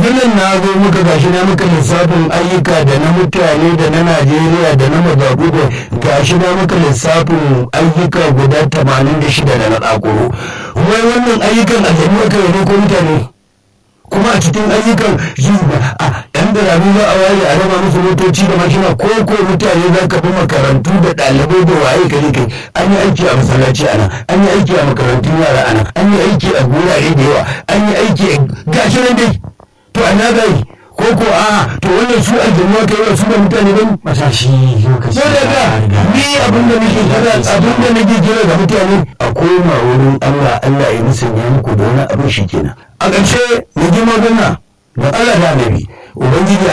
kafin nan na zo muka gashi na muka lissafin ayyuka da na mutane da na najeriya da na mazaɓu da gashi na muka lissafin ayyuka guda tamanin da shida da na ɗakuro wai wannan ayyukan a jami'a kai ne ko mutane kuma a cikin ayyukan shi a yan birane za a waye a raba musu motoci da mashina ko ko mutane za ka bi makarantu da ɗalibai da waye kare kai an yi aiki a masallaci ana an yi aiki a makarantun yara ana an yi aiki a gurare da yawa an yi aiki a gashi nan dai to a na gai ko ko a to wannan su aljanna kai wa su da mutane ban matashi lokaci sai da ga ni abin da nake kira abin da nake kira ga mutane a koma wurin Allah Allah ya musanya muku da wani abin shi kenan a ƙarshe mu ji magana da Allah da Annabi ubangiji